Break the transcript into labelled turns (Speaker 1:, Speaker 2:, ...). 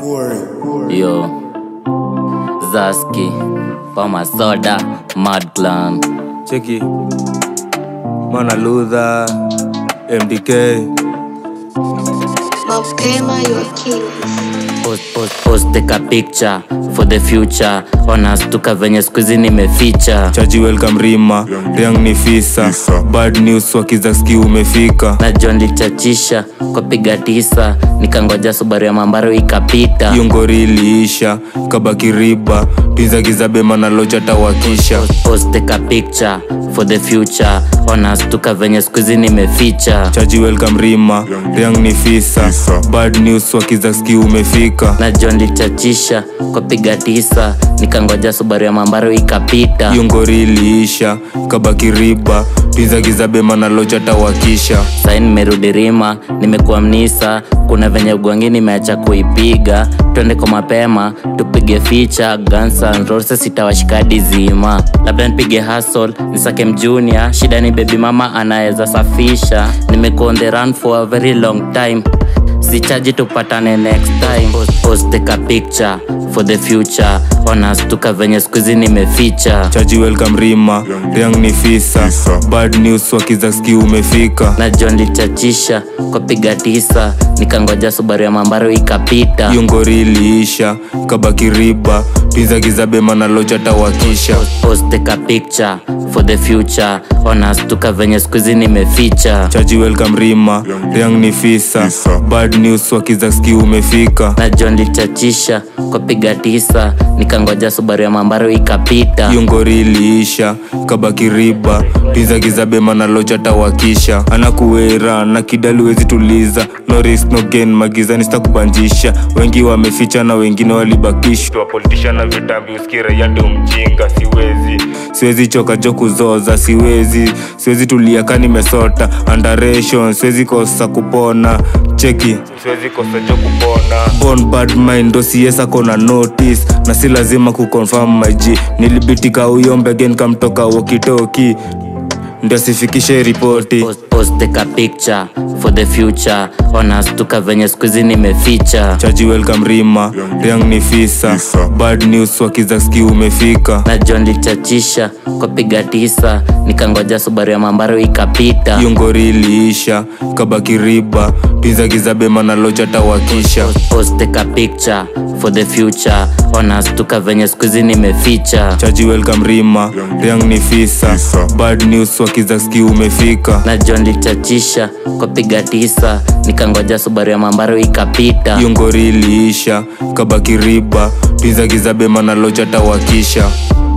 Speaker 1: Yo, Zaski, Pama Soda, Mad Clan.
Speaker 2: cheki mana ludha mdk
Speaker 3: Mapema your king.
Speaker 1: Post, post, post take a picture for the future. Wanastuka venye skuizi nimeficha.
Speaker 2: chaji welcome rima riang ni fisa bad news wakizaski umefika
Speaker 1: Na John lichachisha kwa piga tisa, nikangoja Subaru ya mambaro ikapita.
Speaker 2: hiyo ngori iliisha kabaki riba twizagizabe mana locha tawakisha
Speaker 1: Post take a picture for the future. Wanastuka venye skuizi nimeficha.
Speaker 2: chaji welcome rima riang ni fisa bad news wakizaski umefika
Speaker 1: Na John lichachisha kwa piga tisa, nikangoja Subaru ya mambaro ikapita.
Speaker 2: hiyo ngori iliisha kabaki riba twizagizabe mana locha tawakisha
Speaker 1: sai nimerudi rima nimekuwa mnisa kuna venye ugwangi nimeacha kuipiga twende kwa mapema tupige ficha Guns N' Roses itawashikadi zima labda nipige hustle nisake mjunior shida ni baby mama anaweza safisha nimekuwa on the run for a very long time sichaji tupatane next time post, post take a picture for the future wanastuka venye skuizi nimeficha
Speaker 2: chaji welcome rima riang ni fisa bad news wakizaski umefika
Speaker 1: na John lichachisha kwa piga tisa nikangoja Subaru ya mambaro ikapita
Speaker 2: hiyo ngori iliisha kabaki riba twizagizabe mana locha tawakisha
Speaker 1: post take a picture for the future wanastuka venye skuizi nimeficha
Speaker 2: chaji welcome rima riang ni fisa bad news wakizaski umefika
Speaker 1: na John lichachisha kwa piga tisa nikangoja Subaru ya mambaro ikapita
Speaker 2: hiyo ngori iliisha kabaki riba twizagizabe mana locha tawakisha anakuwera na kidali wezi tuliza no risk no gain magizani sitakubanjisha wengi wameficha na wengine walibakishwa politisha na vitambi usikira yande umjinga siwezi siwezi choka jo kuzoza siwezi siwezi tulia ka nimesota underation siwezi kosa kupona cheki siwezi kosa jo kupona born bad mind ndo siesa kona notice na si lazima kuconfirm my g nilibitika uyombe again kamtoka wokitoki ndio sifikishe ripoti
Speaker 1: post, post take a picture for the future wanastuka venye skuizi nimeficha
Speaker 2: chaji welcome rima riang ni fisa bad news wakizaski umefika
Speaker 1: na John lichachisha kwa piga tisa nikangoja Subaru ya mambaro ikapita
Speaker 2: hiyo ngori iliisha kabaki riba twizagizabe mana locha tawakisha
Speaker 1: post take a picture for the future wanastuka venye skuizi nimeficha
Speaker 2: chaji welcome rima riang ni fisa bad news wakizaski umefika
Speaker 1: na John lichachisha kwa piga tisa nikangoja Subaru ya mambaro ikapita
Speaker 2: hiyo ngori iliisha kabaki riba twizagizabe mana locha tawakisha